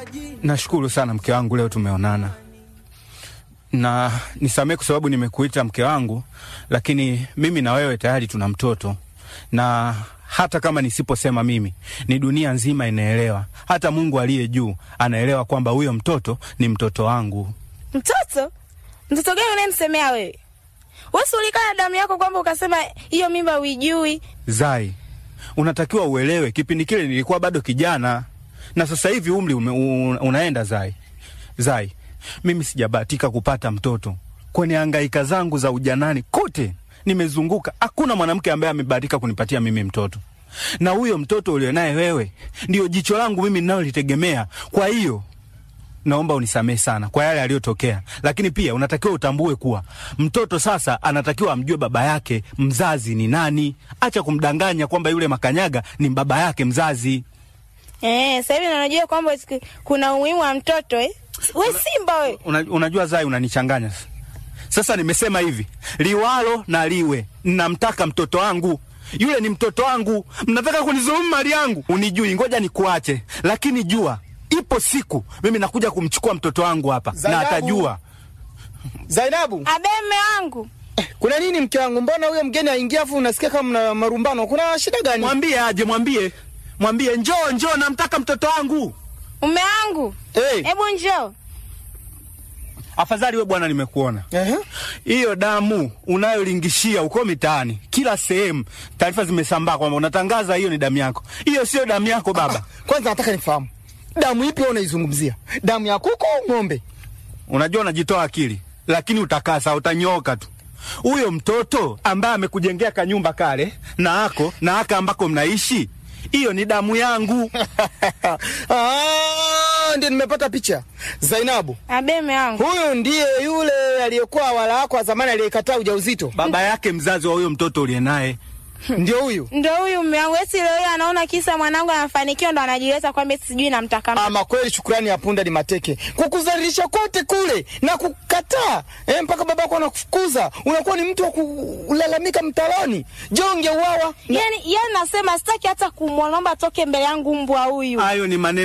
Nashukuru sana mke wangu, leo tumeonana na nisamehe kwa sababu nimekuita mke wangu, lakini mimi na wewe tayari tuna mtoto, na hata kama nisiposema mimi, ni dunia nzima inaelewa, hata Mungu aliye juu anaelewa kwamba huyo mtoto ni mtoto wangu. Mtoto? Mtoto gani unayemsemea wewe? Wesi ulikaa na damu yako kwamba ukasema hiyo mimba uijui. Zai, unatakiwa uelewe, kipindi kile nilikuwa bado kijana na sasa hivi umri ume, un, unaenda. Zai, Zai, mimi sijabahatika kupata mtoto kwenye hangaika zangu za ujanani kote nimezunguka, hakuna mwanamke ambaye amebahatika kunipatia mimi mtoto, na huyo mtoto ulionaye wewe ndio jicho langu mimi ninalolitegemea. Kwa hiyo naomba unisamehe sana kwa yale yaliyotokea, lakini pia unatakiwa utambue kuwa mtoto sasa anatakiwa amjue baba yake mzazi ni nani. Acha kumdanganya kwamba yule makanyaga ni baba yake mzazi. Eh, sasa hivi unajua kwamba kuna umuhimu wa mtoto eh? We simba we. Una, unajua Zai, unanichanganya sasa. Nimesema hivi liwalo na liwe, namtaka mtoto wangu yule, ni mtoto wangu. Mnataka kunizulumu mali yangu, unijui. Ngoja nikuache, lakini jua ipo siku mimi nakuja kumchukua mtoto wangu hapa Zainabu. na atajua. Zainabu, Abe mme wangu. kuna nini mke wangu? Mbona huyo mgeni aingia afu unasikia kama mna marumbano? Kuna shida gani? Mwambie aje, mwambie mwambie, njoo njoo, namtaka mtoto wangu. Mume wangu. Hey. Hebu njoo. Afadhali we bwana, nimekuona Ehe. hiyo damu unayolingishia uko mitaani kila sehemu, taarifa zimesambaa kwamba unatangaza hiyo ni damu yako. Hiyo sio damu yako baba. Kwanza nataka nifahamu damu ipi wewe unaizungumzia, damu ya kuku au ng'ombe? Unajua unajitoa akili, lakini utakasa, utanyoka tu. Huyo mtoto ambaye amekujengea kanyumba kale na ako na aka ambako mnaishi, hiyo ni damu yangu. Ah, ndio nimepata picha. Zainabu, Abe mme wangu. huyu ndiye yule aliyekuwa wala wako wa zamani aliyekataa ujauzito, Baba yake mzazi wa huyo mtoto uliye naye. ndio huyu. Ndo huyu mume wangu. Esi leo hii anaona kisa mwanangu anafanikiwa ndo anajileta kwamba eti sijui namtaka mtoto. Ama kweli, shukrani ya punda ni mateke, kukuzalilisha kote kule na kukataa eh, mpaka babako anakufukuza. Unakuwa ni mtu wa kulalamika mtaloni. Jonge uwawa Yaani, yaani nasema sitaki hata kumwomba toke mbele yangu mbwa huyu. Hayo ni maneno